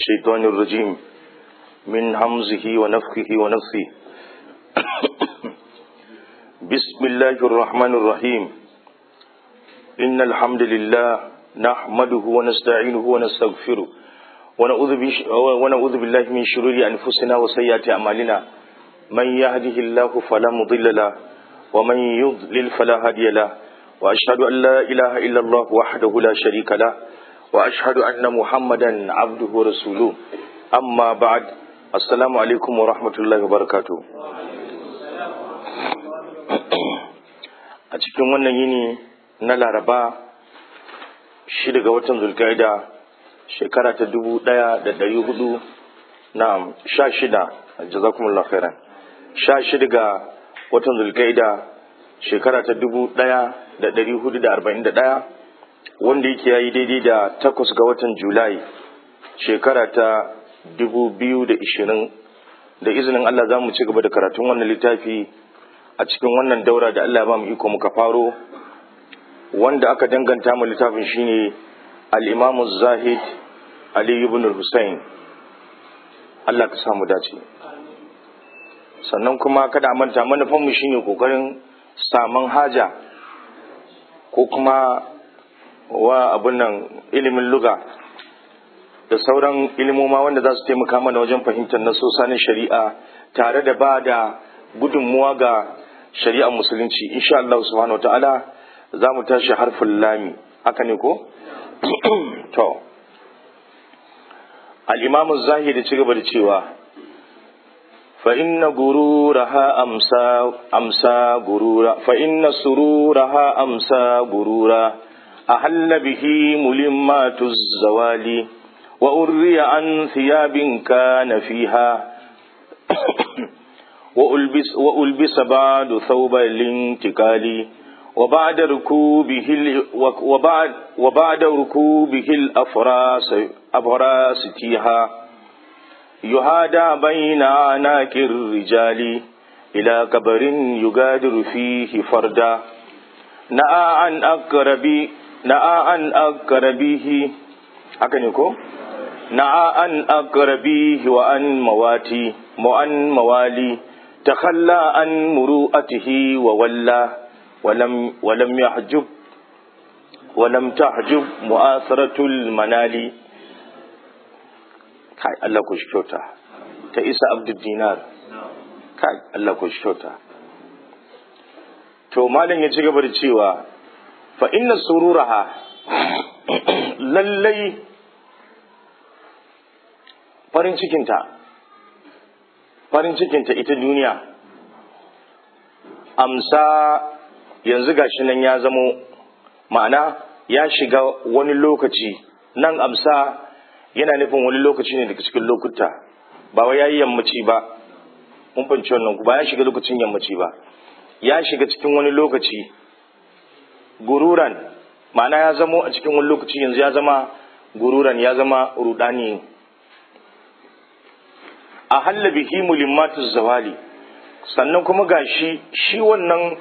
الشيطان الرجيم من همزه ونفخه ونفثه بسم الله الرحمن الرحيم إن الحمد لله نحمده ونستعينه ونستغفره ونعوذ, بش... ونعوذ بالله من شرور أنفسنا وسيئات أعمالنا من يهده الله فلا مضل له ومن يضلل فلا هادي له وأشهد أن لا إله إلا الله وحده لا شريك له وأشهد أن محمدا عبده ورسوله أما بعد السلام عليكم ورحمة الله وبركاته a cikin wannan yini na laraba shi daga watan zulkaida shekara ta dubu daya da dari hudu na sha shida jazakumullah khairan sha shida ga watan zulkaida shekara ta dubu daya da dari hudu da arba'in da daya wanda yake yayi daidai da takwas ga watan julai shekara ta dubu biyu da ishirin da izinin allah za mu ci gaba da karatun wannan littafi a cikin wannan daura da Allah ba mu iko muka faro wanda aka danganta mu littafin shine al-Imam Zahid Ali ibn Hussein Allah ka samu dace sannan kuma kada a manta manufan mu shine kokarin saman haja ko kuma wa abun nan ilimin luga da sauran ilimoma wanda za su taimaka mana wajen fahimtar nasosa na shari'a tare da ba da gudunmuwa ga shari'ar musulunci insha Allah subhanahu wataala za mu tashi harfin lami haka ne ko to al-imam az-zahiri ci gaba da cewa fa inna gururaha amsa amsa gurura fa inna sururaha amsa gurura ahalla bihi mulimmatu zawali wa urriya an thiyabin kana fiha وألبس, وألبس بعد ثوب الانتقال وبعد ركوبه وبعد وبعد ركوبه الأفراس أفراس تيها يهادى بين عناك الرجال إلى كبر يغادر فيه فردا نأى عن أقرب نأى عن أقربه أكنكو نأى عن أقربيه وعن مواتي وعن موالي تخلى عن مروءته وولى ولم ولم يحجب ولم تحجب مؤاثرة المنال كاي الله كشكوتا تئس عبد الدينار كاي الله كشكوتا to malam ya ci gaba da cewa fa inna sururaha lallai farin cikinta farin cikinta ita duniya amsa yanzu gashi nan ya zamo ma'ana ya shiga wani lokaci nan amsa yana nufin wani lokaci ne daga cikin lokuta ba wai yayi yammaci ba mun fahimci wannan ba ya shiga lokacin yammaci ba ya shiga cikin wani lokaci gururan ma'ana ya zamo a cikin wani lokaci yanzu ya zama gururan ya zama rudani a halla bihi mulimmatu zawali sannan kuma gashi shi wannan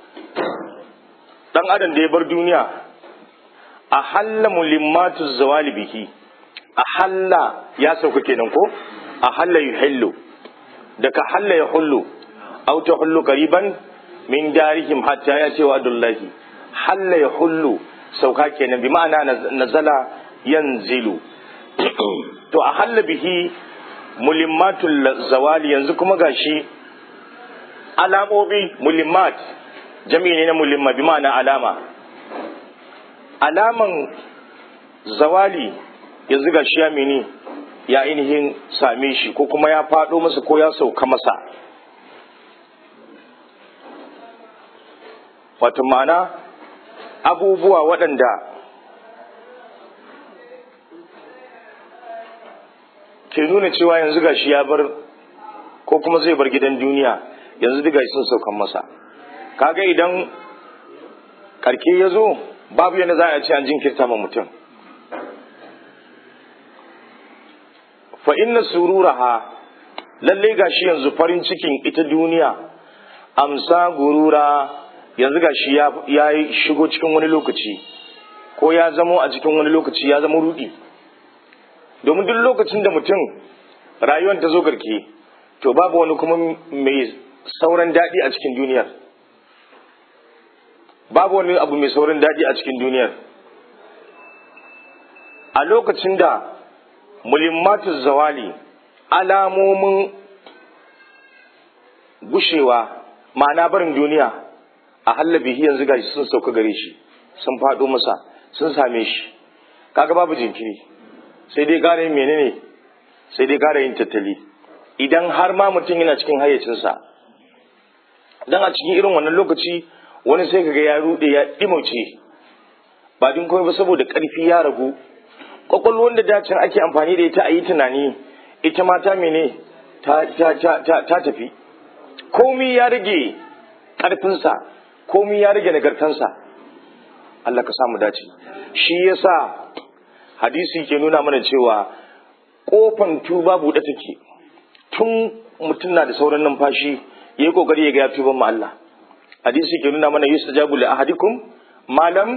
dan adam da ya bar duniya a halla mulimmatu zawali bihi a halla ya sauka kenan ko a halla yuhillu daga halla ya hullu aw ta hullu qariban min darihim hatta ya ce wa adullahi halla ya hullu sauka kenan bi ma'ana nazala yanzilu to a halla bihi mulimmatul zawali yanzu kuma gashi alamomi mulimmat jami'i ne na mulimma bi ma'ana alama alaman zawali yanzu gashi ya mini ya ainihin same shi ko kuma ya faɗo masa ko ya sauka masa wato ma'ana abubuwa waɗanda ke nuna cewa yanzu gashi ya bar ko kuma zai bar gidan duniya yanzu duka sun saukan masa kaga idan karke ya zo babu yadda za a ce an jinkirta ma mutum fa inna sururaha lalle gashi yanzu farin cikin ita duniya amsa gurura yanzu gashi ya shigo cikin wani lokaci ko ya zamo a cikin wani lokaci ya zama rudi domin duk lokacin da mutum rayuwar ta zo garke to babu wani kuma mai sauran daɗi a cikin duniyar babu wani abu mai sauran daɗi a cikin duniyar a lokacin da mulimmatu zawali alamomin gushewa ma'ana barin duniya a hallabihi yanzu gashi sun sauka gare shi sun faɗo masa sun same shi kaga babu jinkiri sai dai gara yin menene sai dai gara yin tattali idan har ma mutum yana cikin hayyacinsa dan a cikin irin wannan lokaci wani sai kaga ya rude ya dimauce ba din komai ba saboda karfi ya ragu kwakwalwar da dacin ake amfani da ita a yi tunani ita ma ta mene ta tafi komi ya rage karfinsa komi ya rage nagartansa Allah ka samu dace shi yasa hadisi ke nuna mana cewa kofan tuba buɗe take tun mutum na da sauran numfashi ya yi kokari ya ga ya tuban ma Allah hadisi ke nuna mana yustajabu li ahadikum malam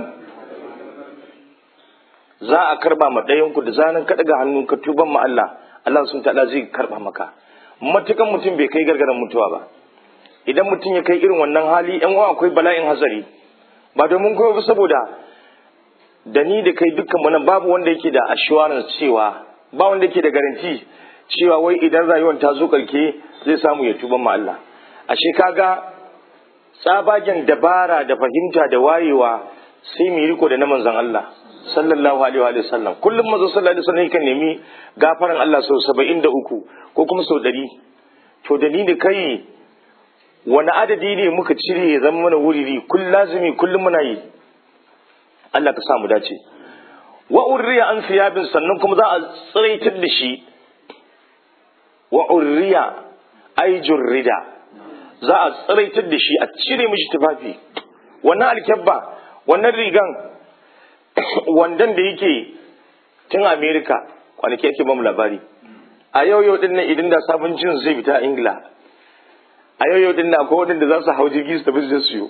za a karba ma ɗayan ku da zanen ka daga hannu ka tuban ma Allah Allah sun ta'ala zai karba maka matukan mutum bai kai gargaran mutuwa ba idan mutum ya kai irin wannan hali yan uwa akwai bala'in hazari ba domin kuma ba saboda da ni da kai dukkan mu nan babu wanda yake da assurance cewa ba wanda yake da garanti cewa wai idan rayuwar ta zo karke zai samu ya tuban ma Allah ashe kaga tsabagen dabara da fahimta da wayewa sai mu riko da na manzon Allah sallallahu alaihi wa sallam kullum manzo sallallahu alaihi wa sallam yakan nemi gafaran Allah sau 73 ko kuma sau 100 to da ni da kai wani adadi ne muka cire ya zama mana wuriri kullum lazimi kullum muna yi Allah ka samu dace wa urriya an siyabin sannan kuma za a tsiraitar da shi wa urriya ai jurrida za a tsiraitar da shi a cire mishi tufafi wannan alkyabba wannan rigan wandan da yake tun amerika kwanaki ake bamu labari a yau yau din nan idan da sabon jin zai fita a ingila a yau yau din nan akwai wadanda za su hau jirgi su tafi su siyo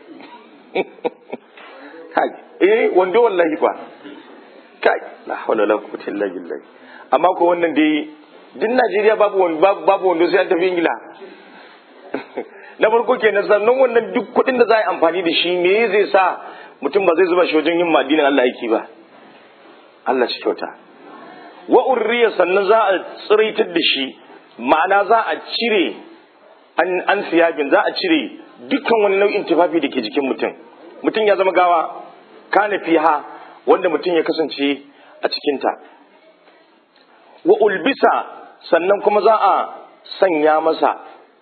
kai eh wando wallahi fa kai la hawla la quwwata illa billah amma ko wannan dai din Najeriya babu babu wando sai an tafi ingila na farko kenan sannan wannan duk kuɗin da za a yi amfani da shi me zai sa mutum ba zai zuba shi wajen yin addinin Allah aiki ba Allah shi kyauta wa urriya sannan za a tsiraitar da shi ma'ana za a cire an an siyabin za a cire dukkan wani nau'in tufafi da ke jikin mutum mutum ya zama gawa kana fiha wanda mutum ya kasance a cikinta wa ulbisa sannan kuma za a sanya masa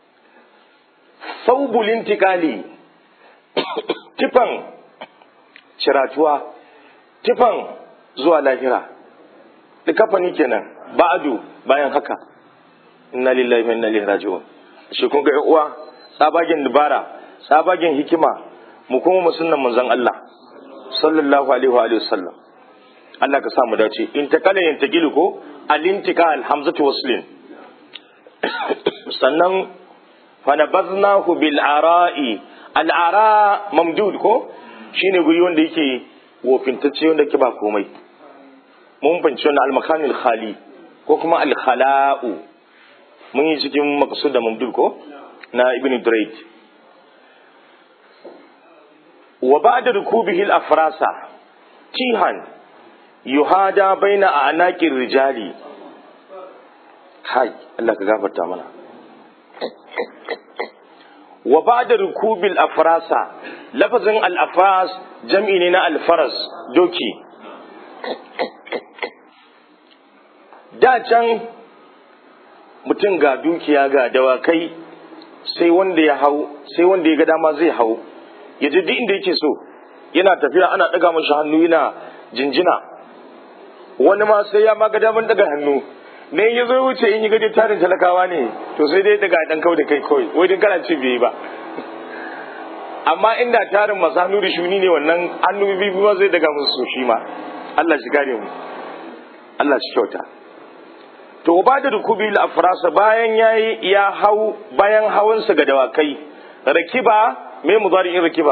saubulin tikali tifan ciratuwa tifan zuwa lahira da kafani kenan ba'adu bayan haka inna lillahi wa inna ilaihi raji'un shi kun ga uwa tsabagen dubara tsabagen hikima mu kuma mu sunnan manzon Allah sallallahu alaihi wa alihi wasallam Allah ka sa mu dace in takala yantaqilu ko al-intiqal hamzatu waslin sannan fanabaznahu bil ara'i al ara mamdud ko shine guri wanda yake wofintacce wanda ke ba komai mun fahimci wannan al makanil khali ko kuma al khala'u mun yi cikin maqsud da mamdud ko na ibn Durayd wa ba'da rukubihi al afrasa tihan yuhada baina anaqir rijali kai Allah ka gafarta mana wa ba'da rukubil afrasa lafazin al-afras jam'i ne na al-faras doki da can mutum ga dukiya ga dawakai sai wanda ya hau sai wanda ya ga dama zai hau ya ji duk inda yake so yana tafiya ana daga mashi hannu yana jinjina wani ma sai ya ma ga daman daga hannu ne ya zo wuce in yi gaje tarin talakawa ne to sai dai daga dan kawai da kai kawai wai din kana ce bai ba amma inda tarin masu hannu da shuni ne wannan hannu biyu ma zai daga musu shi ma Allah shi gare mu Allah shi kyauta to ba da rukubi al-afrasa bayan yayi ya hau bayan hawansa ga dawakai rakiba me mudari'in rakiba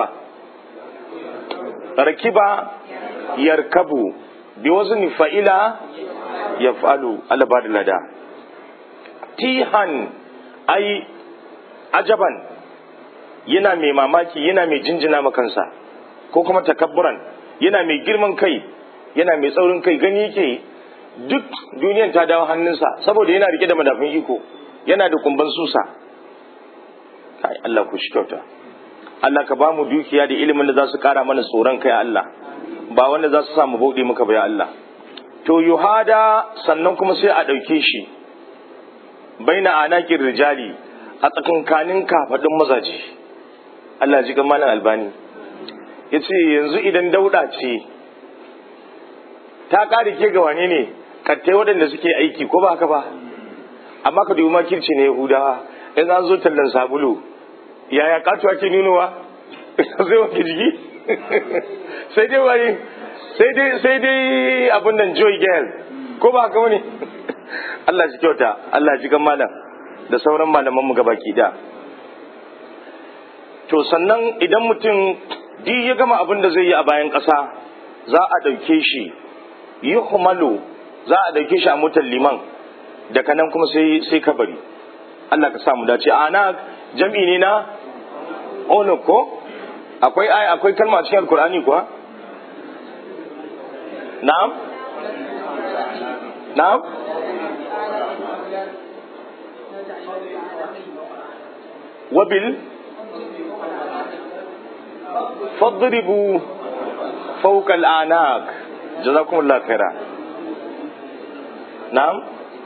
rakiba yarkabu bi wazni fa'ila yaf'alu Allah ba da lada tihan ai ajaban yana mai mamaki yana mai jinjina makansa ko kuma takabburan yana mai girman kai yana mai tsaurin kai gani yake duk duniyan ta dawo hannunsa saboda yana rike da madafin iko yana da kumban susa kai Allah ku shi kyauta Allah ka ba mu dukiya da ilimin da za su kara mana tsoron kai Allah ba wanda za su sa mu bauɗe muka ba ya Allah to yuhada sannan kuma sai a ɗauke shi baina anakin rijali a tsakankanin kafaɗin mazaje Allah ji malam albani ya ce yanzu idan dauda ce ta ƙari ke ga wane ne kattai waɗanda suke aiki ko ba haka ba amma ka dubi makirci ne yahudawa in an zo tallan sabulu yaya katuwa ke nunowa zai wanke jiki sai dai wani sai dai sai dai abin nan joy girl ko ba haka wani Allah shi kyauta Allah ji gan malam da sauran malaman mu gabaki da to sannan idan mutum duk ya gama abin da zai yi a bayan ƙasa za a ɗauke shi yi za a ɗauke shi a motar liman daga nan kuma sai sai kabari Allah ka samu dace ana jam'i ne na ono ko akwai ai akwai kalma cikin alkur'ani kuwa na'am na'am wabil fadribu fawqa al'anaq jazakumullahu khaira na'am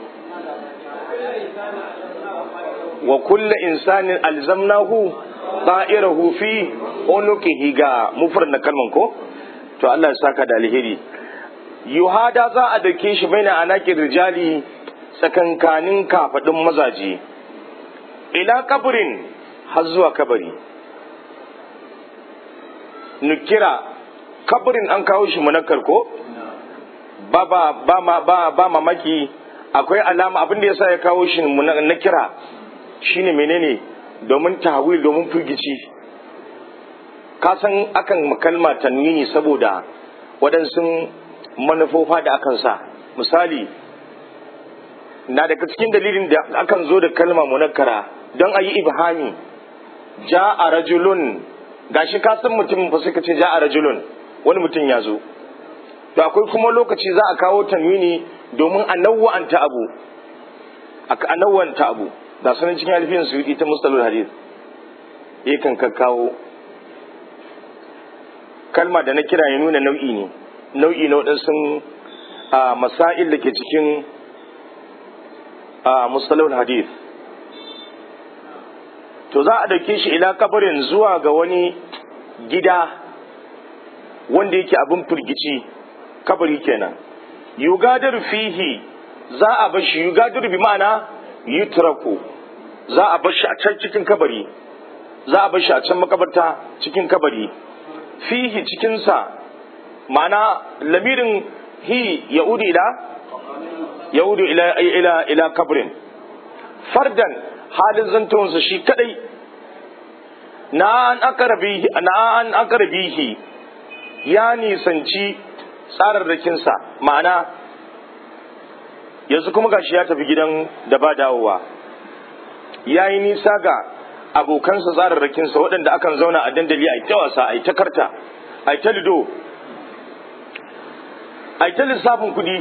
wa kulla insanin alzamnahu ta'irahu fi unuqihi ga mufrad na kalman ko to Allah ya saka da alheri yuhada za a dake shi baina anaqir rijali tsakankanin kafadin mazaje ila kabrin har zuwa kabari nukira kabrin an kawo shi munakkar ko ba ba ba ba ba mamaki akwai alama abin da yasa ya kawo shi na kira shine menene domin tahwil domin firgici ka san akan kalma tanwini saboda waɗansu manufofa da akan sa misali na daga cikin dalilin da akan zo da kalma munakkara don a yi ibhami ja a rajulun gashi ka san mutum fa suka ce ja a rajulun wani mutum ya zo to akwai kuma lokaci za a kawo tanwini domin a nawwa'anta abu a nawwa'anta abu da sanin cikin alfiyan su ita mustalul hadith yakan kakkawo kalma da na kira ya nuna nau'i ne nau'i na waɗansu masail da ke cikin mustalul hadith to za a dauke shi ila kabarin zuwa ga wani gida wanda yake abin firgici kabari kenan yugadar fihi za a bar shi yugadar bi ma'ana yutraku za a bar shi a can cikin kabari za a bar shi a can makabarta cikin kabari fihi cikinsa ma'ana lamirin hi ya'udu ila ya'udu ila ila ila kabrin fardan halin zantonsa shi kadai na an akarabihi na an akarabihi ya nisanci tsararrakinsa ma'ana yanzu kuma gashi ya tafi gidan da ba dawowa ya yi nisa ga abokansa tsararrakinsa waɗanda akan zauna a dandali a ta wasa a ta karta a ta lido a ta lissafin kuɗi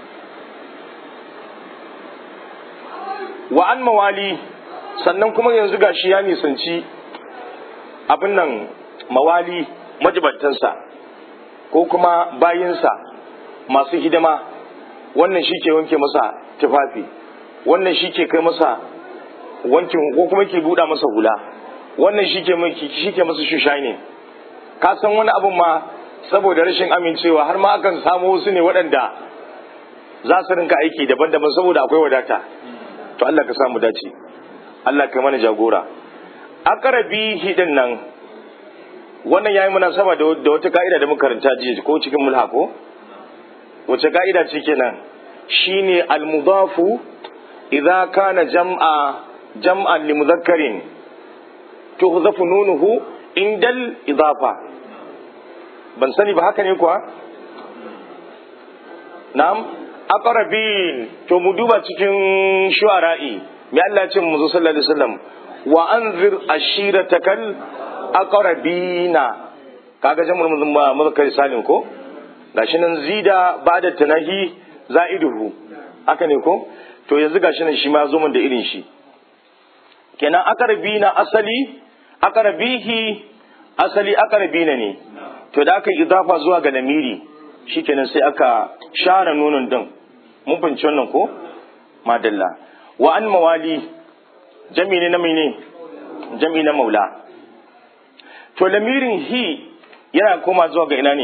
wa an mawali sannan kuma yanzu gashi ya nisanci abin nan mawali majibantansa ko kuma bayinsa masu hidima wannan shi ke wanke masa tufafi wannan shi ke kai masa wankin ko kuma ke buɗa masa hula wannan shi ke masa shushine ka san wani abun ma saboda rashin amincewa har ma akan samu wasu ne waɗanda za su rinka aiki daban-daban saboda akwai wadata to Allah ka samu dace Allah ka mana jagora akarabi hidin nan wannan yayi munasaba da da wata ka'ida da muka karanta jiya ko cikin mulha ko wace ka'ida ce kenan shine al-mudafu idza kana jam'a jam'an li mudhakkarin tuhzafu nunuhu indal idafa ban sani ba haka ne kuwa na'am aqrabin to mu duba cikin shu'ara'i me Allah ya ce mu sallallahu alaihi wasallam wa anzir ashiratakal aqrabina kaga jama'ar mun ba mu kai salim ko gashi nan zida bada tanahi za'iduhu haka ne ko to yanzu gashi nan shi ma zo mun da irin shi kenan aqrabina asali aqrabihi asali aqrabina ne to da aka idafa zuwa ga lamiri shikenan sai aka share nonon din mun fahimci wannan ko madalla wa an mawali jami ne na mene jami na maula to lamirin hi yana koma zuwa ga ina ne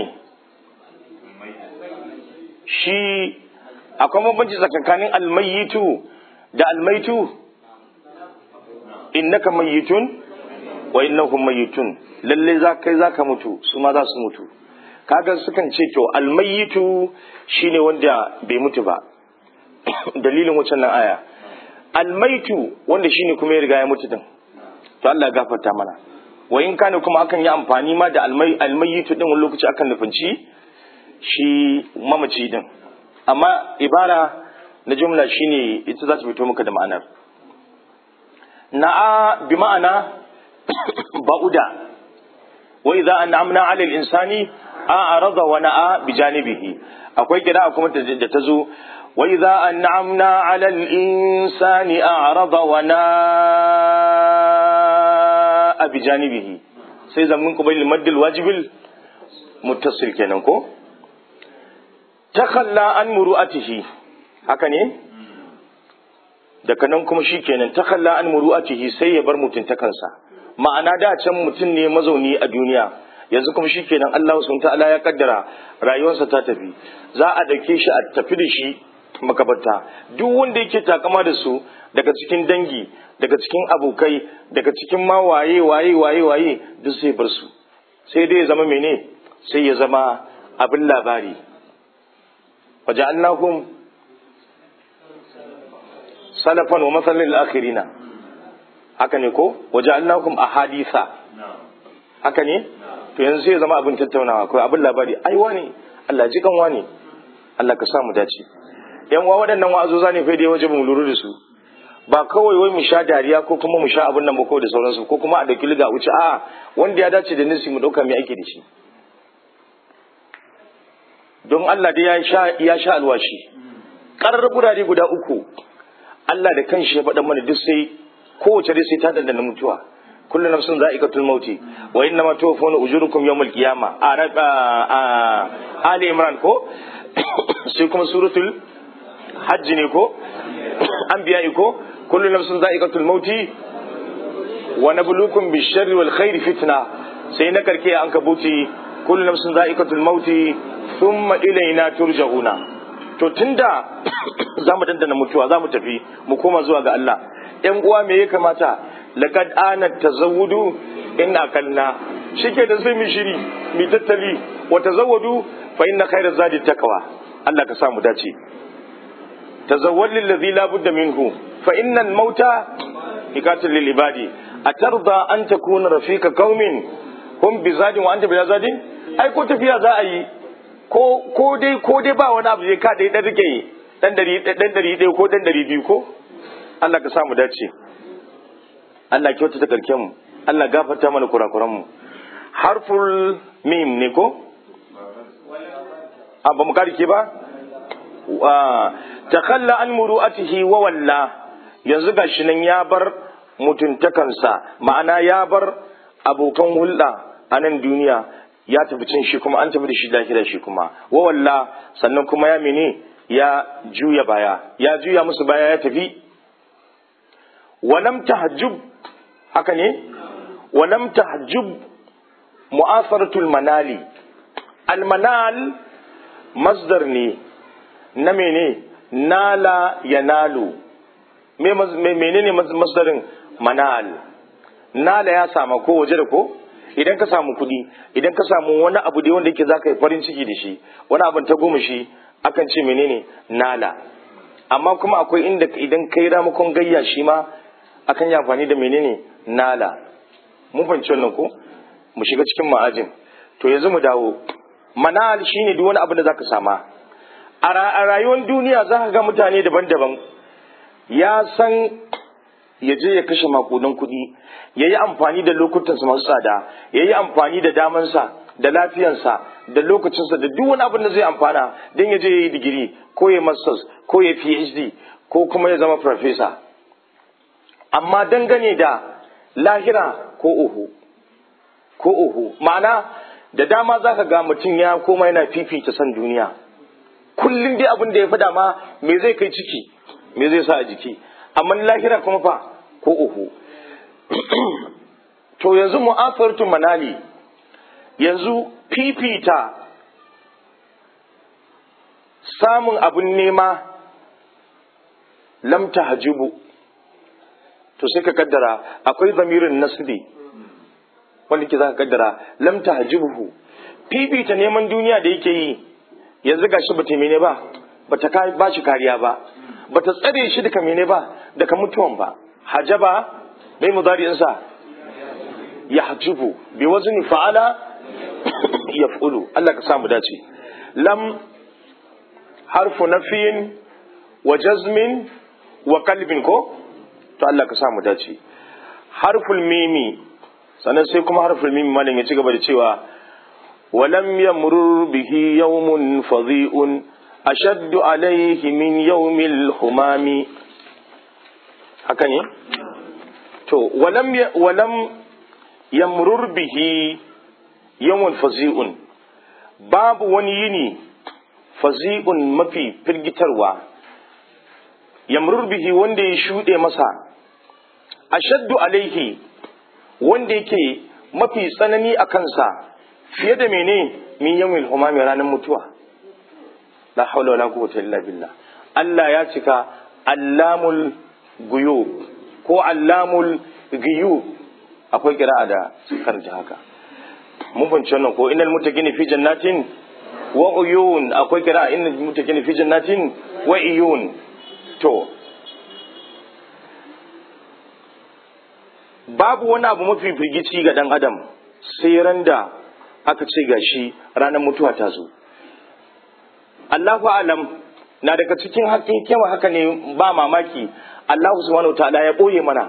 shi akwai bambanci tsakankanin almayitu da almaitu innaka mayyitun wa innahum mayyitun lalle za kai zaka mutu su ma za su mutu kaga sukan ce to almayitu shine wanda bai mutu ba dalilin wucin nan aya almaitu wanda shine kuma ya riga ya mutu din to Allah gafarta mana wa in kana kuma akan yi amfani ma da almai almayitu din wani lokaci akan nufinci shi mamaci din amma ibara na jumla shine ita za ta fito maka da ma'anar na'a bi ma'ana ba'uda wa idza an'amna 'ala al-insani a'rada wa na'a bi janibihi akwai kira kuma da ta zo wa idza an'amna 'ala al-insani a'rada wa na'a bi janibihi sai zamin kubayl maddil wajibil muttasil kenan ko takhalla an muru'atihi haka ne daga nan kuma shikenan takhalla an muru'atihi sai ya bar mutuntakansa ma'ana da can mutum ne mazauni a duniya yanzu kuma shikenan Allah subhanahu ta'ala ya kaddara rayuwarsa ta tafi za a dauke shi a tafi da shi makabarta duk wanda yake takama da su daga cikin dangi daga cikin abokai daga cikin ma waye waye waye waye duk sai bar su sai dai ya zama mene sai ya zama abin labari waja'alnahum salafan wa masalin al-akhirina haka ne ko waja'alnakum ahadisa haka ne to yanzu sai ya zama abin tattaunawa ko abin labari ai wani Allah ji kan wani Allah ka sa mu dace yan uwa waɗannan wa'azoza ne fa dai waje mu lura da su ba kawai wai mu sha dariya ko kuma mu sha abin nan ba ko da sauransu ko kuma a dauki liga wuce a wanda ya dace da nisi mu dauka mai ake da shi don Allah dai ya sha ya sha alwashi karar gurare guda uku Allah da kanshi ya faɗa mana duk sai kowace dai sai ta dandana mutuwa kullu nafsin za'iqatul mauti wa inna ma tuwaffawna ujurukum yawmal qiyamah a Ali Imran ko sai kuma suratul hajj ne ko anbiya ko kullu nafsin za'iqatul mauti wa nabluukum bish-sharri wal khairi fitna sai na karke an kabuti kullu nafsin za'iqatul mauti thumma ilayna turja'una to tunda za mu dandana mutuwa za mu tafi mu koma zuwa ga Allah ‘yan uwa me ya kamata laqad ana tazawudu in akalna shike da sai mu shiri mu tattali wa tazawwadu fa inna khayra zadi taqwa Allah ka sa mu dace tazawwad lil ladhi la budda minhu fa inna al mauta ikatul lil ibadi atarda an takuna rafika qaumin hum bi zadin wa anta bi zadin ai ko tafiya za a yi ko ko dai ko dai ba wani abu zai ka dai dan rike dan dari dan dari dai ko dan dari biyu ko Allah ka samu dace Allah kyauta ta karken mu Allah gafarta mana kurakuran mu harful mim ne ko a ba mu karike ba wa takhalla an muru'atihi wa walla yanzu gashi nan ya bar mutuntakansa ma'ana ya bar abokan hulɗa a nan duniya ya tafi cin shi kuma an tafi da shi lahira shi kuma wa walla sannan kuma ya mene ya juya baya ya juya musu baya ya tafi walam tahajjub haka ne walam tahajjub mu'asaratul manali almanal masdar ne na mene nala yanalu me menene masdarin manal nala ya sama ko waje da ko idan ka samu kuɗi idan ka samu wani abu da wanda yake za ka yi farin ciki da shi wani abin ta goma shi akan ce menene nala amma kuma akwai inda idan ka yi ramakon gayya shi ma akan yi amfani da menene nala mun fahimci wannan ko mu shiga cikin ma'ajin to yanzu mu dawo manal shine duk wani abu da zaka sama a rayuwar duniya za ka ga mutane daban-daban ya san ya je ya kashe makudan kuɗi ya yi amfani da lokutansa masu tsada ya yi amfani da damansa da lafiyansa da lokacinsa da duk wani abin da zai amfana don ya je ya yi digiri ko ya masters ko ya phd ko kuma ya zama farfesa amma dangane da lahira ko uhu ko uhu ma'ana da dama za ka ga mutum ya koma yana fifita san duniya kullum dai abin da ya fi dama me zai kai ciki me zai sa a jiki amma lahira kuma fa ko uhu to yanzu mu'afartu manali yanzu fifita samun abin nema lamta hajibu to sai ka kaddara akwai zamirin nasbi wanda ke za ka kaddara lamta hajibuhu fifita neman duniya da yake yi yanzu gashi ba ta mene ba ba ta ba shi kariya ba ba ta tsare shi daga mene ba daga mutuwan ba hajaba mai mudari'insa ya hajibu bi wazni fa'ala ya fulu Allah ka samu dace lam harfu nafiyin wa jazmin wa kalbin ko to Allah ka samu dace harful mimi sannan sai kuma harful mimi malam ya ci gaba da cewa walam yamrur bihi yawmun fadhi'un ashaddu alayhi min yawmil humami haka ne to walam walam yamrur bihi yawmun fazi'un babu wani yini fazi'un mafi firgitarwa yamrur bihi wanda ya shuɗe masa ashaddu alaihi wanda yake mafi tsanani a kansa fiye da mene min yawmil humami ranar mutuwa la haula wala quwwata illa billah Allah ya cika allamul guyub ko allamul giyub akwai kira'a da karanta haka mun fahimci wannan ko innal muttaqina fi jannatin wa uyun akwai kira'a innal muttaqina fi jannatin wa uyun to babu wani abu mafi firgici ga dan adam sai ran da aka ce gashi ranar mutuwa ta zo Allahu alam na daga cikin hakikin haka ne ba mamaki Allah subhanahu wa ta'ala ya boye mana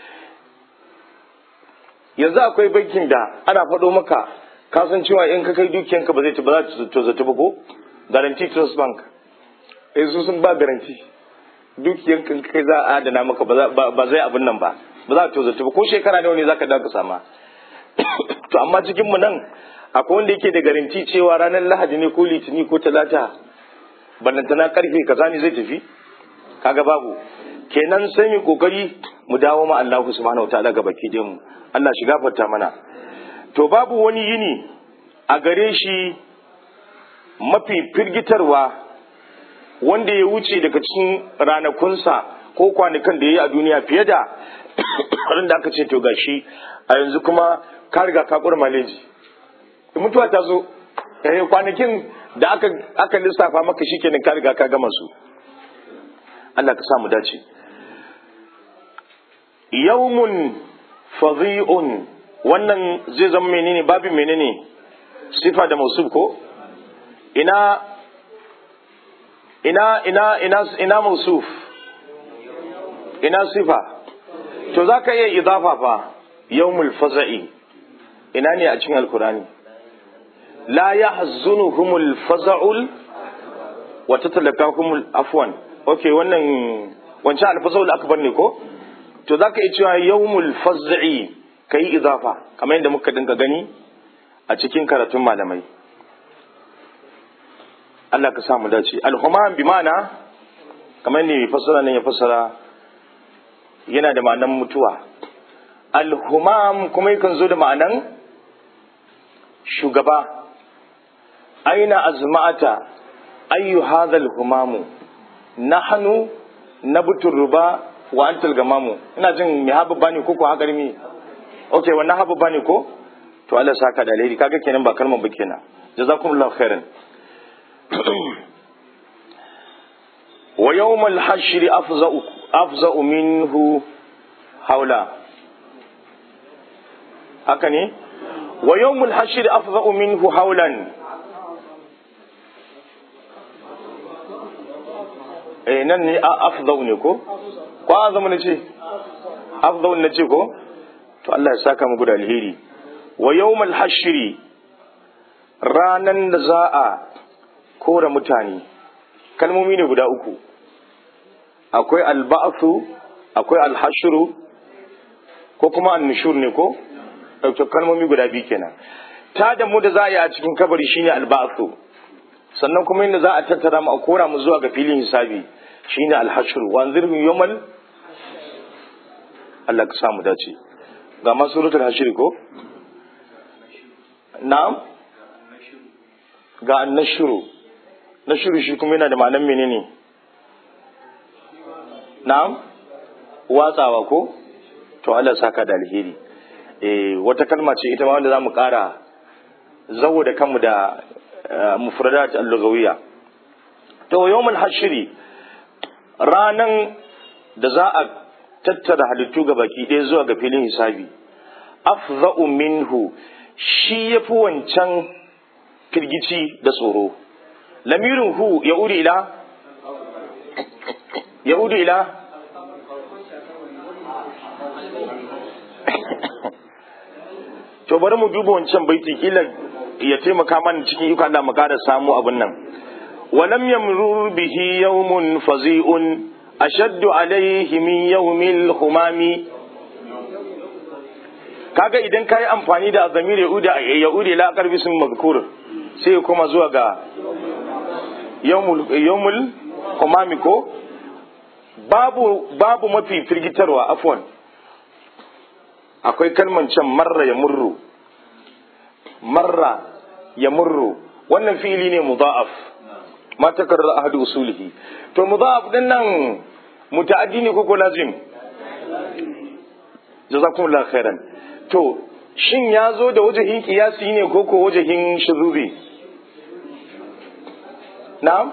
yanzu akwai bankin da ana faɗo maka ka san cewa in ka kai dukiyanka ba zai ba za ta zato ba ko guarantee trust bank eh su sun ba garanti dukiyanka kai za a adana maka ba zai abin nan ba ba za ta zato ba ko shekara nawa ne zaka dawo ka sama to amma cikin mu nan akwai wanda yake da garanti cewa ranar lahadi ne ko litini ko talata ballantana karfe kaza ne zai tafi kaga babu kenan sai mu kokari mu dawo ma Allah subhanahu wataala ga baki da mu Allah shi gafarta mana to babu wani yini a gare shi mafi firgitarwa wanda ya wuce daga cikin ranakunsa ko kwanakan da ya yi a duniya fiye da ran da aka ce to gashi a yanzu kuma ka riga ka kura maleji mutuwa ta zo kwanakin da aka aka lissafa maka shikenan ka riga ka gama su Allah ka samu dace yawmun fadhi'un wannan zai zama menene babin menene sifa da mausuf ko ina ina ina ina ina mausuf ina sifa to zaka iya idafa fa yawmul faza'i ina ne a cikin alkurani la yahzunuhumul faza'ul wa tatalaqahumul afwan okay wannan wancan alfaza'ul akbar ne ko to zaka iya cewa yawmul faz'i kai idafa kamar yadda muka dinga gani a cikin karatun malamai Allah ka samu dace alhumam bi ma'ana kamar yadda mai fassara nan ya fassara yana da ma'anan mutuwa alhumam kuma yakan zo da ma'anan shugaba aina azma'ata ayyu hadha alhumamu nahnu nabtu ruba wa antal gamamu ina jin me habu bani ko ko haka mi okay wannan habu bani ko to Allah saka da alheri kaga kenan ba kalmar ba kenan jazakumullahu khairan wa yawmal hashri afza'u afza'u minhu haula haka ne wa yawmul hashri afza'u minhu haulan eh nan ne a afdau ne ko ko azamu ne ce afdau ne ce ko to Allah ya saka muku da alheri wa yawmal hashri ranan da za a kora mutane kalmomi ne guda uku akwai alba'su akwai alhashru ko kuma annushur ne ko ɗauke kalmomi guda biyu kenan ta da mu da za a yi a cikin kabari shine alba'su sannan kuma inda za a tattara mu a kora mu zuwa ga filin hisabi shine alhashru wa anzirhum yawmal Allah ka samu dace ga ma suratul hashri ko na'am ga annashuru nashuru shi kuma yana da ma'anar menene na'am watsawa ko to Allah saka da alheri eh wata kalma ce ita ma wanda zamu kara zawo da kanmu da mufradat al-lughawiyya to yawmul hashri ranan da za a tattara halittu ga baki ɗaya zuwa ga filin hisabi afza'u minhu shi yafi wancan firgici da tsoro lamirin hu ya uri ila ya uri ila to bari mu duba wancan baiti kila ya taimaka mana cikin yuka da mu kada samu abin nan walam yamrur bihi yawmun fazi'un ashaddu alayhi min yawmil humami kaga idan kai amfani da azamir yauda yauda la qarbi sun mazkur sai kuma zuwa ga yawmul yawmul humami ko babu babu mafi firgitarwa afwan akwai kalman can marra ya murru marra ya murru wannan fi'ili ne mudha'af ma takarrar ahadu usulihi to mudha'af din nan muta'addi ne ko ko lazim jazakumullahu khairan to shin ya zo da wajahin kiyasi ne ko ko wajahin shuzubi na'am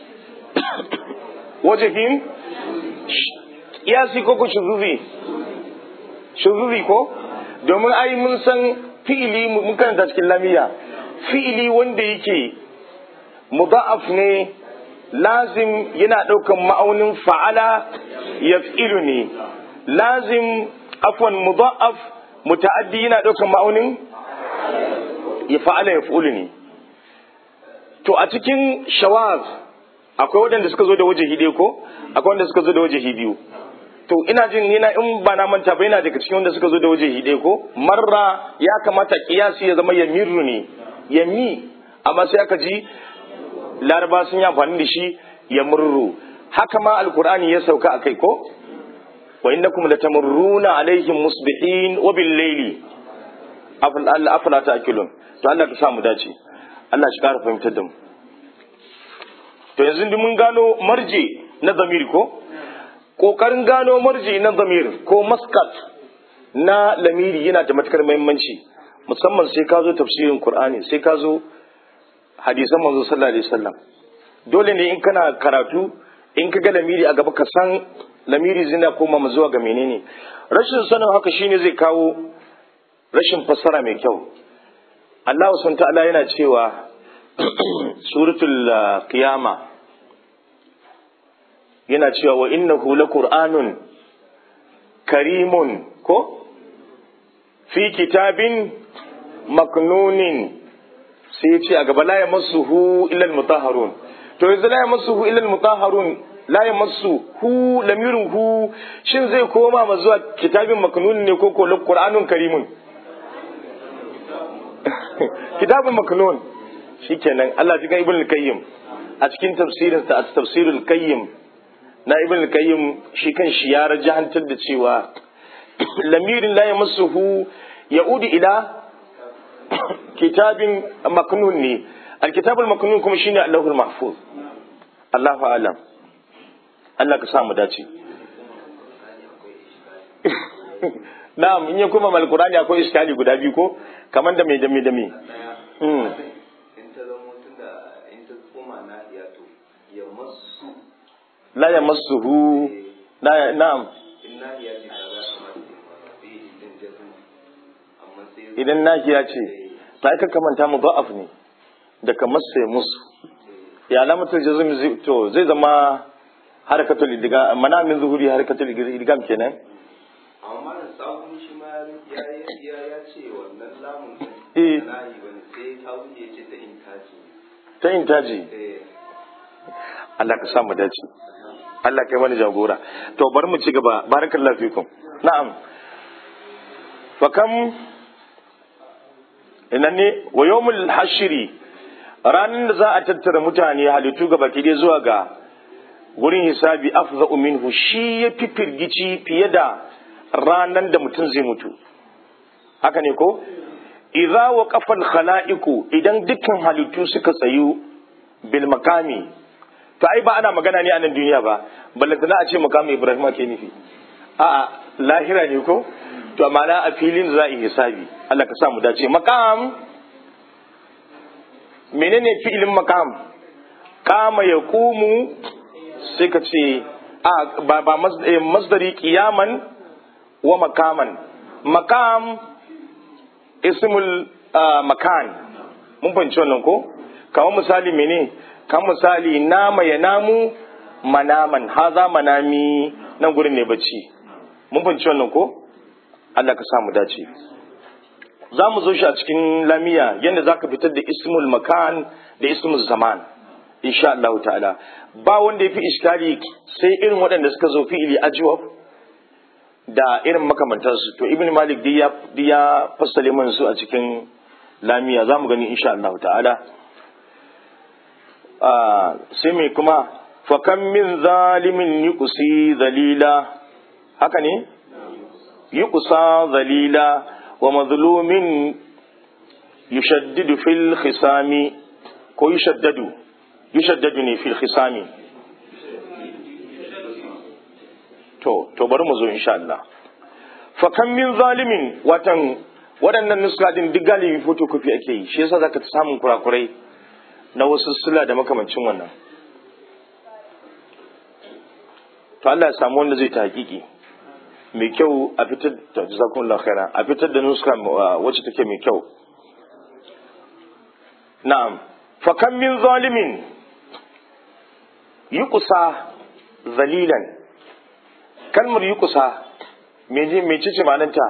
wajahin kiyasi ko ko shuzubi shuzubi ko domin ai mun san fi'ili mun karanta cikin lamiya fi'ili wanda yake mudha'af ne lazim yana ɗaukan ma'aunin fa'ala yaf'ilu ne lazim afwan mudha'af muta'addi yana ɗaukan ma'aunin ya fa'ala yaf'ulu ne to a cikin shawaz akwai waɗanda suka zo da wajahi ɗaya ko akwai wanda suka zo da wajahi biyu to ina jin yana in ba na manta ba yana daga cikin wanda suka zo da waje hide ko marra ya kamata kiyasi ya zama yamirru ne yami amma sai aka ji laraba sun yi amfani da shi yamurru haka ma alkur'ani ya sauka a kai ko wa innakum latamurruna alaihim musbihin wa bil layli afala ta'qilun to Allah ka samu dace Allah shi kara fahimtar da mu to yanzu mun gano marje na zamiri ko ƙoƙarin gano marji na zamir ko maskat na lamiri yana da matukar muhimmanci musamman sai ka zo tafsirin Kur'ani sai ka zo hadisan manzo sallallahu alaihi wasallam dole ne in kana karatu in ka ga lamiri a gaba ka san lamiri zina koma mu zuwa ga menene rashin sanin haka shine zai kawo rashin fassara mai kyau Allah subhanahu ta'ala yana cewa suratul qiyama yana cewa wa innahu laqur'anun karimun ko fi kitabin maknunin sai ya ce a gaba la yamassuhu illa almutahharun to yanzu la yamassuhu illa almutahharun la yamassuhu lamirin hu shin zai koma ma zuwa kitabin maknunin ne ko ko qur'anun karimun kitabun maknun shikenan Allah ji ga ibn al-qayyim a cikin tafsirin sa tafsirul qayyim na ibn al-qayyim shi kan shi ya rajahantar da cewa lamirin la yamassuhu ya'udu ila kitabin maknun ne al-kitabul maknun kuma shine Allahul mahfuz Allahu a'lam Allah ka sa mu dace na'am in ya kuma mal qur'ani akwai iskali guda biyu ko kamar da mai da mai da mai mm in ta zama tunda in ta koma na iya to ya masu la yamassuhu la ya- na'am in na iya ce kaza kamar sai idan jazu amma sai idan nahiya ce ta aka kamanta mu ba'af ne da kamar sai musu ya alamatul jazm zai- to zai zama harkatul idgham mana min zuhuri harkatul idgham kenan amma malam sabon shi ma ya ya ya ce wannan lamun Eh. na yi bane sai ta wuce ce ta intaji ta intaji eh Allah ka sa mu dace Allah kai mana jagora to bari mu ci gaba barakallahu fikum na'am fa kam ina ne wa yawmul hashri ranar da za a tattara mutane halittu gaba ki dai zuwa ga gurin hisabi afza'u minhu shi ya fi firgici fiye da ranar da mutum zai mutu haka ne ko idza waqafa al-khala'iqu idan dukkan halittu suka tsayu bil makami to ai ba ana magana ne a nan duniya ba ballantana a ce makamin ibrahim ke nufi a'a lahira ne ko to amma na a filin za a yi hisabi Allah ka sa mu dace makam menene fi'ilin makam kama ya kumu sai ka ce a ba ba mas- eh, masdari qiyaman wa makaman makam ismul ah, makan mun fahimci wannan ko kamar misali mene kamar misali nama ya namu manaman haza manami nan gurin ne bacci mun fahimci wannan ko Allah ka sa mu dace za mu zo shi a cikin lamiya yadda za ka fitar da ismul makan da ismul zaman insha Allah ta'ala ba wanda ya fi iskali sai irin waɗanda suka zo fi'ili ajwab da irin makamantarsu to ibn malik duk ya duk ya fassale man su a cikin lamiya za mu gani insha Allah ta'ala Ah, sai mai kuma fakan min zalimin yuqsi zalila haka ne yuqsa zalila wa mazlumin yushaddidu fil khisami ko yushaddadu yushaddadu ne fil khisami to to bari mu zo insha Allah fa kam min zalimin watan waɗannan nuska din duk galibi photocopy ake yi shi yasa zaka ta samun kurakurai na wasu sula da makamancin wannan to Allah ya samu wanda zai ta hakiki mai kyau a fitar da jazakumullahu khaira a fitar da nuska uh, wacce take mai kyau na'am fa kam min zalimin yuqsa zalilan kalmar yuqsa meje mece ce ma'anarta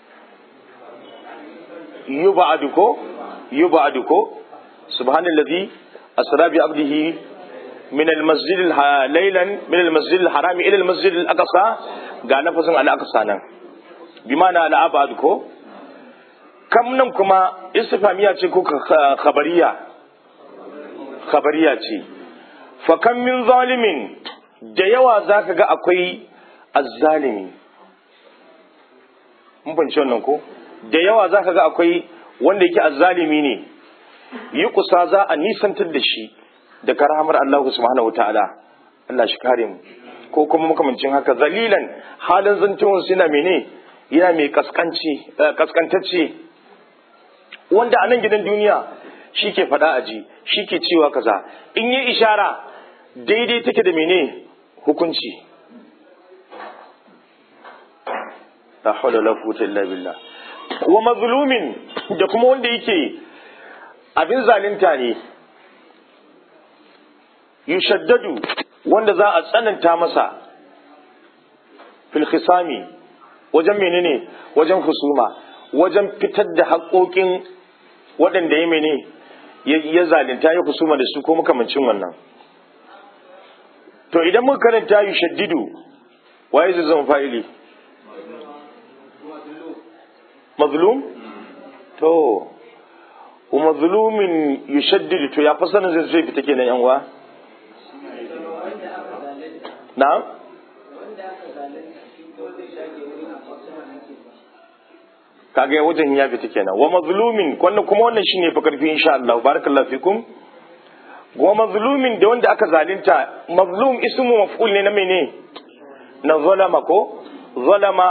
yub'adu ko yub'adu ko subhanallazi asra bi abdihi min al-masjid laylan min al-masjid al-haram ila al-masjid al-aqsa ga nafasin al-aqsa nan bi ma'ana al-abad ko kam nan kuma istifamiya ce ko kha- khabariya khabariya ce fa kam min zalimin da yawa zaka ga akwai azzalimi mun fahimci wannan ko da yawa zaka ga akwai wanda yake azzalimi ne yi kusa za a nisantar da shi da karamar Allah subhanahu wataala Allah shi kare mu ko kuma makamancin haka zalilan halin zantewar suna mene yana mai kaskanci eh, kaskantacce wanda a nan gidan duniya shi ke faɗa aji shi ke cewa kaza in yi ishara daidai take da mene hukunci la hawla wala quwwata illa billah wa mazlumin da kuma wanda yake abin zalunta ne yushaddadu wanda za a tsananta masa fil khisami wajen menene wajen husuma wajen fitar da haƙoƙin waɗanda ya mene ya ya zalunta ya husuma da su ko makamancin wannan to idan muka karanta yushaddidu waye zai zama fa'ili mazlum to wa mazlumin yushaddidu to ya fasana zai zai fita kenan yan uwa na'am kaga wajen ya fita kenan wa mazlumin wannan kuma wannan shine fa karfi insha Allah barakallahu fikum wa mazlumin da wanda aka zalunta mazlum ismu maf'ul ne na mene na zalama ko zalama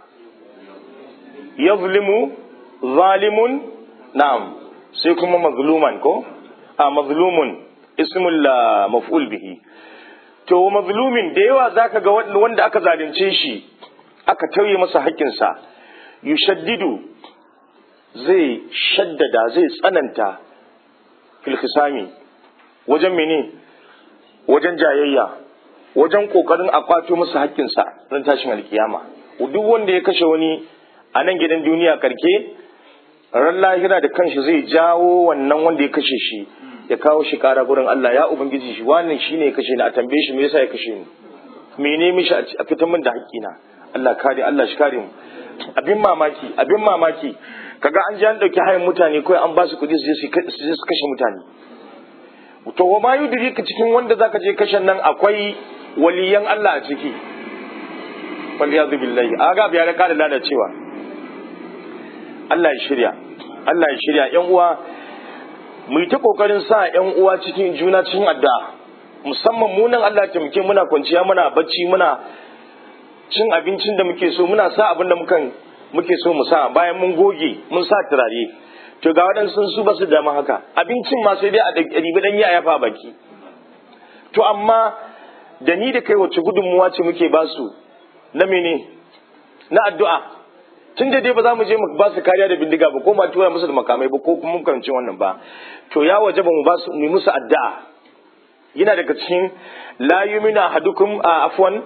yazlimu zalimun na'am sai kuma mazluman ko a mazlumun ismul ah, maf'ul bihi to wa mazlumin da yawa zaka ga wanda wanda aka zalunce shi aka tauye masa haƙƙinsa yushaddidu zai shaddada zai tsananta fil khisami wajen mene wajen jayayya wajen kokarin a kwato musu haƙƙinsa ran tashin alkiyama duk wanda ya kashe wani a nan gidan duniya karke ran lahira da kanshi zai jawo wannan wanda ya kashe shi ya kawo shi kara gurin Allah ya ubangiji shi wannan shine ya kashe ni a tambaye shi me yasa ya kashe ni mene mishi a fitan min da haƙƙina Allah kare Allah shi kare mu abin mamaki abin mamaki kaga an ji an dauki hayan mutane kawai an ba su kuɗi su je su kashe mutane to wa ma yudrika cikin wanda zaka je kashen nan akwai waliyan Allah a ciki wal yazu billahi aga biya da kada lalacewa Allah ya shirya Allah ya shirya yan uwa mu yi ta kokarin sa yan uwa cikin juna cikin addu'a musamman mu nan Allah ya taimake muna kwanciya muna bacci muna cin abincin da muke so muna sa abin da mukan muke so mu sa bayan mun goge mun sa turare to ga waɗansu su ba su dama haka abincin ma sai dai a ribi dan ya yafa baki to amma da ni da kai wacce gudunmuwa ce muke ba su na mene na addu'a tun da dai ba za mu je mu ba su kariya da bindiga ba ko ma tura musu da makamai ba ko kuma mun karanci wannan ba to ya waje ba mu ba su mu musu addu'a yana daga cikin la yumina hadukum a afwan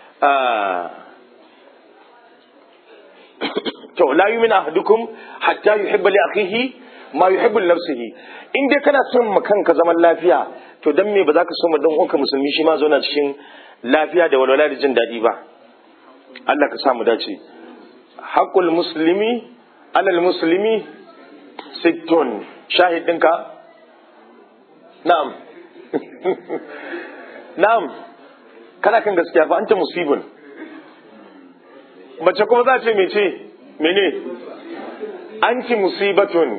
to la yumina ahadukum hatta yuhibba li akhihi ma yuhibbu li nafsihi in dai kana son ma kanka zaman lafiya to dan me ba za ka so ma dan uwanka musulmi shi ma zauna cikin lafiya da walwala da jin daɗi ba Allah ka sa mu dace haqqul muslimi alal muslimi sittun shahid ɗinka na'am na'am kana kan gaskiya fa anta musibun mace kuma za ce mece mene anti musibatun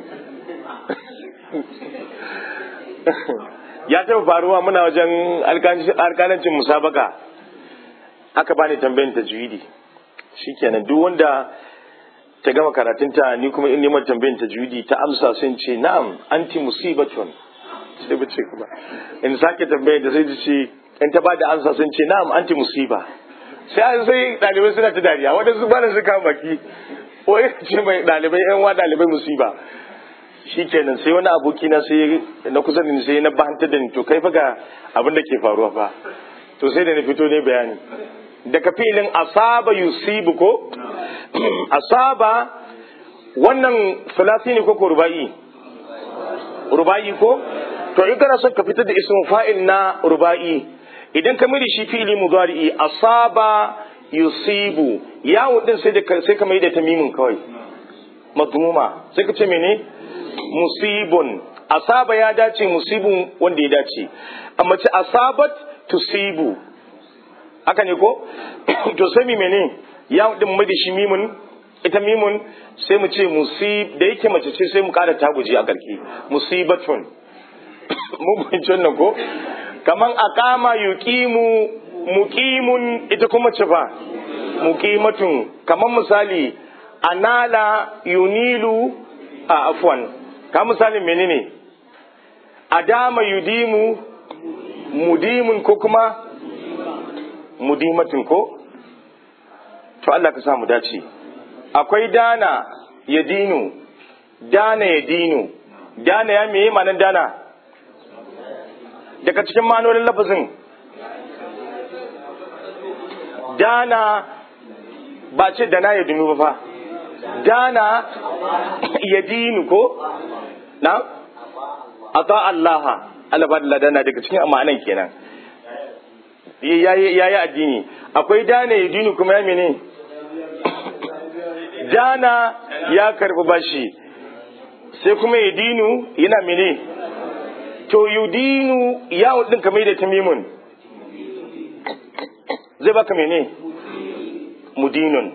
ya taɓa faruwa muna wajen alkalancin musabaka aka bani tambayin tajwidi shikenan duk wanda ta gama karatunta ni kuma in neman tambayin tajwidi ta amsa sun ce na'am anti musibatun sai bace kuma in sake tambayar da sai ta ce in ta bada amsa sun ce na'am anti musiba sai an sai dalibai suna ta dariya waɗansu ba da su kama baki ko ya ce mai dalibai yan wa dalibai musiba shi kenan sai wani aboki na sai na kusa da ni sai na bahanta da ni to kai fa ga abin da ke faruwa fa to sai da na fito ne bayani daga filin asaba yusibu ko asaba wannan filasi ne ko ko ruba'i ruba'i ko to in kana son ka fitar da ismin fa'il na ruba'i idan ka mai da shi fi'ili mudari'i asaba yusibu yawon din sai da sai ka mai da tamimin kawai madmuma sai ka ce mene musibun asaba ya dace musibun wanda ya dace amma ce asabat tusibu haka ne ko to sai mi mene yawon din mai da shi mimun ita mimun sai mu ce musib da yake mace ce sai mu kara taguji a karki musibatun mun fahimci wannan ko kaman aqama yuqimu muqimun ita kuma ce fa muqimatun kaman misali anala yunilu a afwan ka misalin menene adama yudimu mudimun ko kuma mudimatun ko to Allah ka sa mu dace akwai dana ya dinu dana ya dinu dana ya meye manan dana daga cikin manonin lafazin dana ba ce dana ya dinu ba fa dana ya dinu ko na ata allaha alabadla dana daga cikin amanan kenan ya yi addini akwai dana ya dinu kuma ya mene dana ya karbi bashi sai kuma ya dinu yana mene to yudinu ya din kamar da tamimun zai baka mene mudinun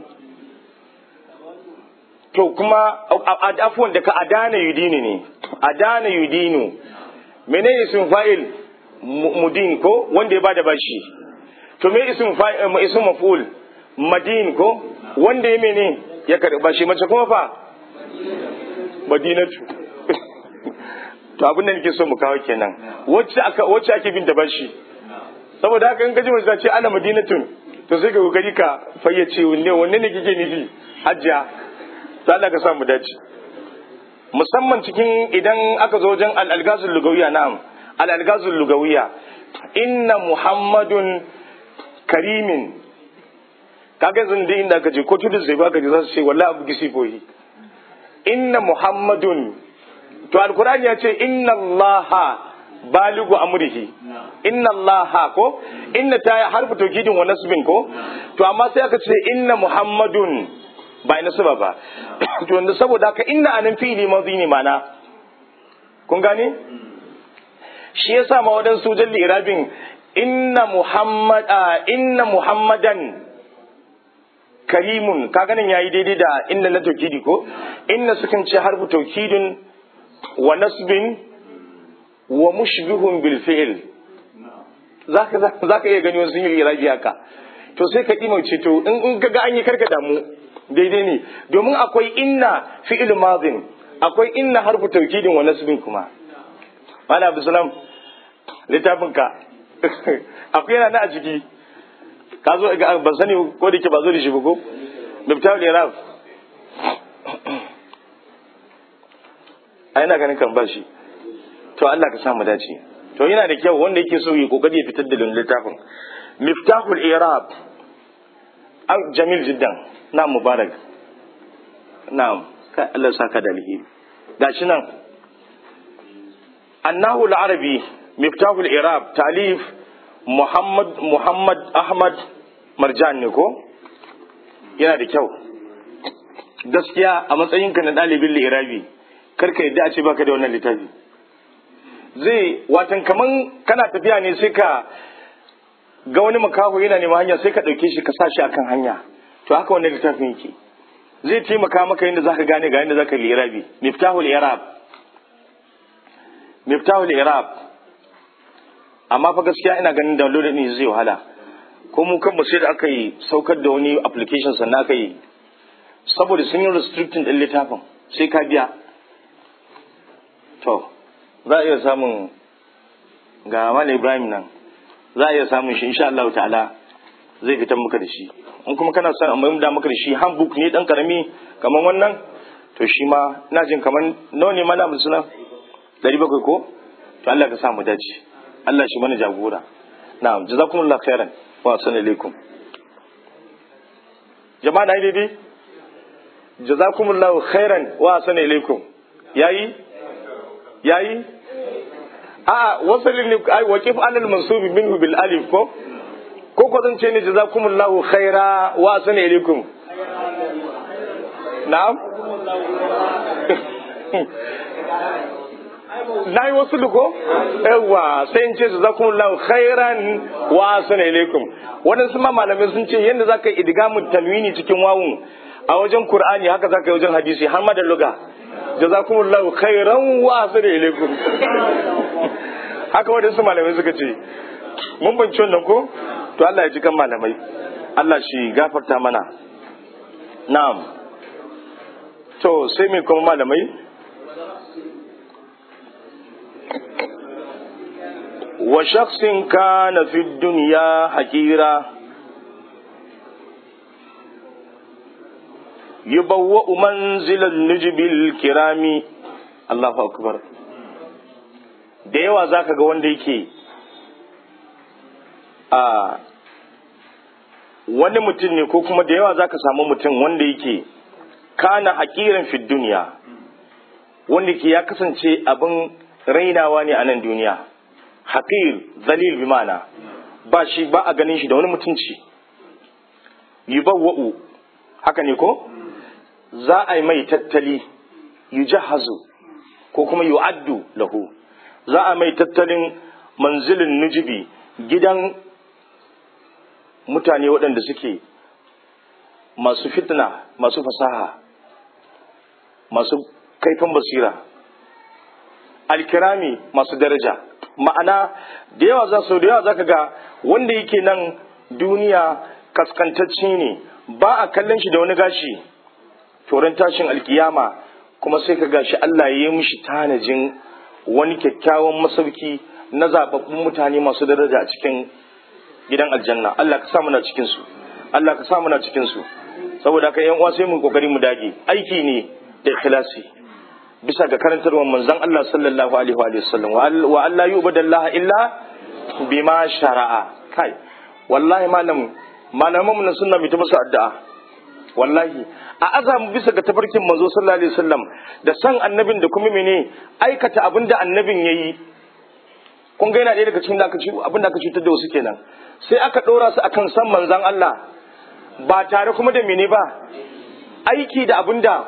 to kuma afuwan daga adana yudinu ne adana yudinu mene isin fa'il mudin ko wanda ya bada bashi to me isin fa'il isin maf'ul madin ko wanda ya mene ya karba shi mace kuma fa madinatu to abin da nake so mu kawo kenan wacce aka wacce ake bin da bashi saboda haka in gaji mace ce ana madinatun to sai ka kokari ka fayyace wanne wanne ne kike nufi hajjia to Allah ka sa mu dace musamman cikin idan aka zo wajen al-algazul lugawiya na'am al-algazul lugawiya inna muhammadun karimin kaga yanzu da inda aka je ko tudu sai baka je za su ce wallahi abu gisi fohi inna muhammadun to alkur'ani ya ce inna allaha baligu amrihi inna allaha ko inna ta harfu tawkidin wa nasbin ko to amma sai aka ce inna muhammadun ba ina saba ba to yanzu saboda haka inna anan fi'ili madhi ne mana kun gane shi yasa ma wadansu jalli irabin inna muhammad inna muhammadan karimun ka ganin yayi daidai da inna na tawkidi ko inna sukan ce harfu tawkidin wa nasbin wa mushbihun bil fi'l zaka zaka iya gani wasu yin irabi haka to sai ka dimauce to in in kaga an yi karka damu daidai ne domin akwai inna fi'il madin akwai inna harfu tawkidin wa nasbin kuma wala abu salam littafin ka akwai yana na a ciki ka zo ban sani ko da ke ba zo da shi ba ko miftahul irab a ina ganin kan ba shi to Allah ka samu dace to yana da kyau wanda yake so yi kokari ya fitar da littafin miftahul irab jamil jiddan na mubarak na'am kai Allah saka da alheri gashi nan annahu al-arabi miftahul irab talif muhammad muhammad ahmad marjan ne ko yana da kyau gaskiya a matsayinka na ɗalibin lirabi karka yadda a ce baka da wannan littafi zai watan kaman kana tafiya ne sai ka ga wani makaho yana neman hanya sai ka ɗauke shi ka sa shi akan hanya to haka wannan littafin yake zai taimaka maka yadda zaka gane ga yadda zaka lirabi miftahul irab miftahul irab amma fa gaskiya ina ganin download ne zai wahala ko mu kan sai da aka yi saukar da wani application sannan aka yi saboda sun yi restricting din littafin sai ka biya to za a iya samun ga Malam Ibrahim nan za a iya samun shi insha Allah ta'ala zai fitar maka da shi in kuma kana son amma da maka da shi handbook ne dan karami kaman wannan to shi ma ina jin kaman nawa ne malamin suna 700 ko to Allah ka sa mu dace Allah shi mana jagora na'am jazakumullahu khairan wa assalamu alaikum jama'a na yi daidai jazakumullahu khairan wa assalamu alaikum yayi yayi a wasalin ne ai waqif alal mansubi minhu bil alif ko ko ko zan ce ne jazakumullahu khaira wa assalamu alaikum na'am na yi wasu duko yawa sai in ce su zakun lau khairan wa assalamu alaikum waɗansu ma malamai sun ce yadda za ka yi idgamu talwini cikin wawun a wajen qur'ani haka za ka yi wajen hadisi har ma da luga jazakumullahu khairan wa assalamu alaikum haka waɗansu malamai suka ce mun banci wannan ko to Allah ya ji kan malamai Allah shi gafarta mana na'am to sai mai kuma malamai وشخص كان في الدنيا حكيرا يبوأ منزل النجب الكرام الله أكبر da yawa za ka ga wanda yake a wani mutum ne ko kuma da yawa za ka samu mutum wanda yake kana hakiran fi duniya wanda ke ya kasance abin rainawa ne a nan duniya haƙir zalil bi mana ba shi ba a ganin shi da wani mutunci yubawwa'u haka ne ko za a yi mai tattali yujahazu ko kuma yu'addu lahu za a mai tattalin manzilin nujibi gidan mutane waɗanda suke masu fitna masu fasaha masu kaifin basira alkirami masu daraja ma'ana da yawa za su da yawa za ka ga wanda yake nan duniya kaskantacce ne ba a kallon shi da wani gashi toron tashin alkiyama kuma sai ka gashi Allah ya yi mishi tanajin wani kyakkyawan masauki na zababbun mutane masu daraja a cikin gidan aljanna Allah ka sa muna cikin su Allah ka sa muna cikin su saboda haka yan uwa sai mu kokari mu dage aiki ne da ikhlasi bisa ga karantarwar manzon Allah sallallahu alaihi wa sallam wa Allah yubadallaha illa bima shara'a kai wallahi malam malaman mu na sunna mu ta musu addu'a wallahi a azamu bisa ga tafarkin manzo sallallahu alaihi wasallam da san annabin da kuma mene aikata abin da annabin yayi kun ga yana ɗaya daga cikin da aka ci abin da aka cutar da wasu kenan sai aka ɗora su akan san manzon Allah ba tare kuma da mene ba aiki da abin da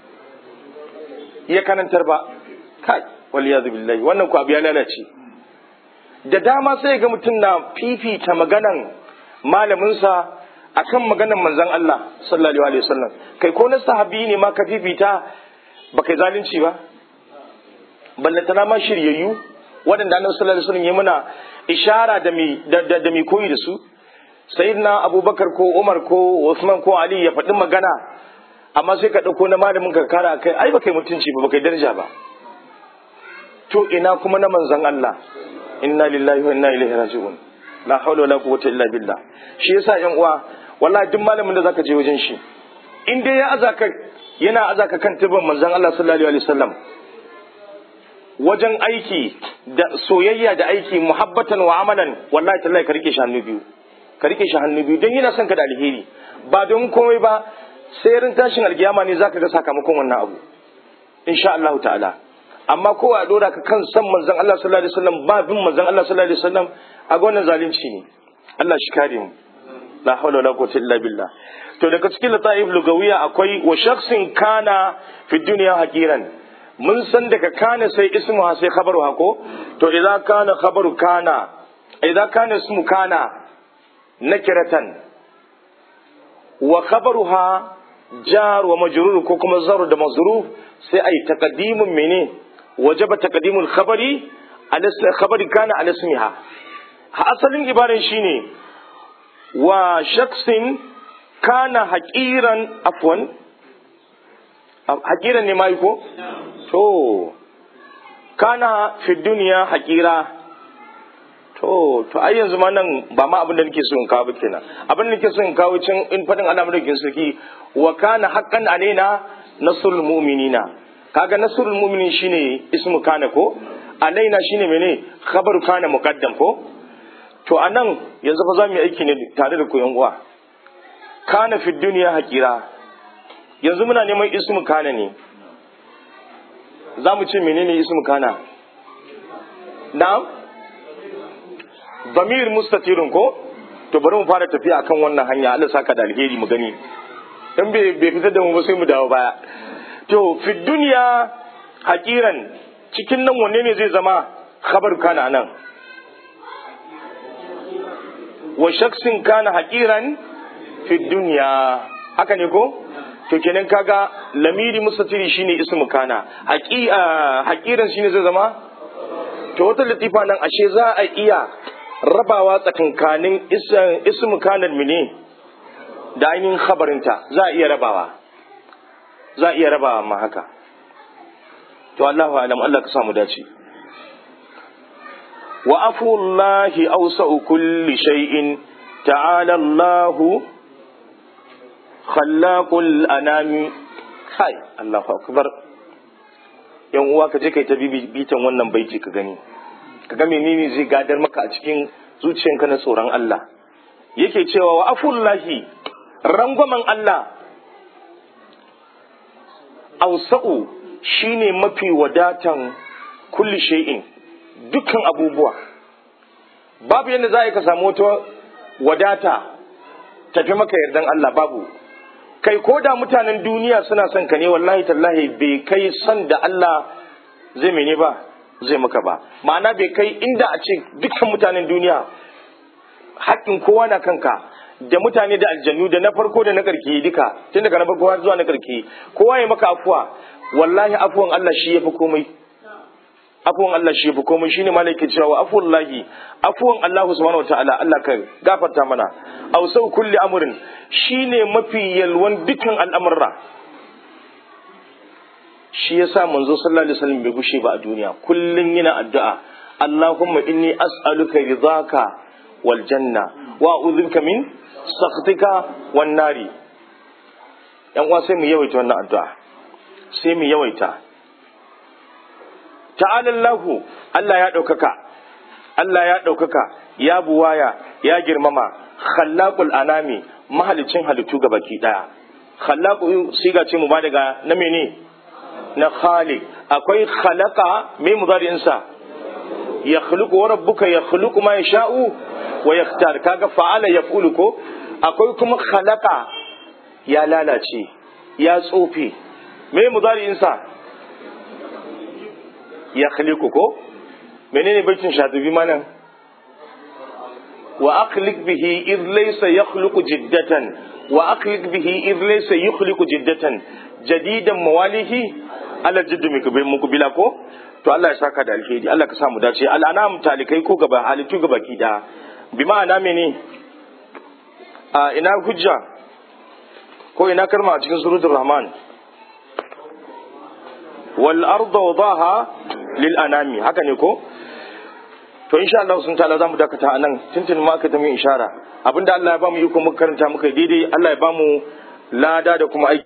ya kanantar ba kai waliyazu billahi wannan ku abu ya lalace da dama sai ga mutum na fifita maganan malaminsa akan maganan manzon Allah sallallahu alaihi wasallam kai ko na sahabi ne ma ka fifita ba kai zalunci ba ballantana ma shiryayyu waɗanda annabi sallallahu alaihi wasallam ya muna ishara da mi da, da, mi koyi da su sayyidina abubakar ko umar ko usman ko ali ya faɗi magana amma sai ka ɗauko na malamin ka kara kai ai ba kai mutunci ba ba kai daraja ba to ina kuma na manzon Allah inna lillahi wa inna ilaihi raji'un la hawla wala quwwata illa billah shi yasa yan uwa wallahi duk malamin da zaka je wajen shi in dai ya azaka yana azaka kan tibin manzon Allah sallallahu alaihi wasallam wajen aiki da soyayya da aiki muhabbatan wa amalan wallahi tallahi ka rike shi hannu biyu ka rike shi hannu biyu don yana son ka da alheri ba don komai ba sai rin tashin alkiyama ne zaka ga sakamakon wannan abu insha Allah ta'ala amma ko a dora ka kan san manzon Allah sallallahu alaihi wasallam ba bin manzon Allah sallallahu alaihi wasallam a ga wannan zalunci ne Allah shi kare mu la hawla wala quwwata illa billah to daga cikin lataif lugawiya akwai wa shakhsin kana fi dunya haqiran mun san daga kana sai ismu sai khabaru hako to idan kana khabaru kana idan kana ismu kana nakiratan wa khabaruha jar wa majrur ko kuma zar da mazruf sai ai taqdimun mene wajaba taqdimul khabari ala khabari kana ala ismiha asalin ibaran shine wa shaksin kana haqiran afwan haqiran ne mai ko to kana fi duniya haƙira to to ai yanzu ma nan ba ma abin da nake so in kawo ba kenan abin da nake so in kawo cin in fadin Allah madaukakin sarki wa kana haqqan alaina nasrul mu'minina kaga nasrul mu'minin shine ismu kana ko alaina shine mene khabaru kana muqaddam ko to anan yanzu fa za mu yi aiki ne tare da ku yan uwa kana fi duniya haƙira yanzu muna neman ismu kana ne za mu ce menene ismu kana na'am damir mustatirun ko to bari mu fara tafiya akan wannan hanya Allah saka da alheri mu gani in bai bai fitar da mu ba sai mu dawo baya to fi duniya hakiran cikin nan wanne ne zai zama khabar kana nan wa shaksin kana hakiran fi duniya haka ne ko to kenan kaga lamiri mustatiri shine ismu kana hakiran shine zai zama to wata latifa nan ashe za a iya rabawa tsakankanin ismu kanan mine da ainihin khabarinta za a iya rabawa za a iya rabawa ma haka to Allahu alam Allah ka samu dace wa afullahi awsa'u kulli shay'in ta'ala Allahu khallaqul anami kai Allahu akbar yan uwa ka je kai ta bitan wannan baiti ka gani ka ga menene zai gadar maka a cikin zuciyanka na tsoron Allah yake cewa wa afullahi rangwamen Allah ausa'u shine mafi wadatan kulli shay'in dukkan abubuwa babu yadda za ka samu wata wadata tafi maka yardan Allah babu kai ko da mutanen duniya suna son ka ne wallahi tallahi bai kai son da Allah zai mene ba zai maka ba ma'ana bai kai inda a ce dukkan mutanen duniya haƙƙin kowa na kanka da mutane da aljannu da na farko da na karki duka tun daga na farko har zuwa na karki kowa ya maka afuwa wallahi afuwan Allah shi yafi komai afuwan Allah shi yafi komai shine malaikin cewa afuwan lahi afuwan Allah subhanahu wataala Allah ka gafarta mana aw sau kulli amrin shine mafi yalwan dukkan al'amurra shi yasa manzo sallallahu alaihi wasallam bai gushe ba a duniya kullun yana addu'a Allahumma inni as'aluka ridaka wal janna wa a'udhuka min sakhatika wan nari yan uwa sai mu yawaita wannan addu'a sai mu yawaita ta'ala Allahu Allah ya daukaka Allah ya daukaka ya buwaya ya girmama khallaqul anami mahalicin halittu ga baki daya khallaqu siga ce mu ba daga na mene na khaliq akwai khalaqa me mudari'in sa yakhluqu wa rabbuka yakhluqu ma yasha'u wa yaktar kaga fa'ala yaf'ulu ko akwai kuma khalaqa ya lalace ya tsofe me mudari'in sa yakhluqu ko menene baitin shatibi manan wa aqliq bihi id laysa yakhluqu jiddatan wa aqliq bihi id laysa yukhliqu jiddatan jadidan mawalihi ala jiddu mukbila ko to Allah ya saka da alheri Allah ka samu dace al'anam talikai ko gaba halittu gaba ki da bi ma'ana mene a ina hujja ko ina karma a cikin suratul rahman wal arda wadaha lil anami haka ne ko to insha Allah sun ta'ala zamu dakata anan tuntun ma ka ta mu ishara abinda Allah ya bamu iko muka karanta muka daidai Allah ya bamu lada da kuma aiki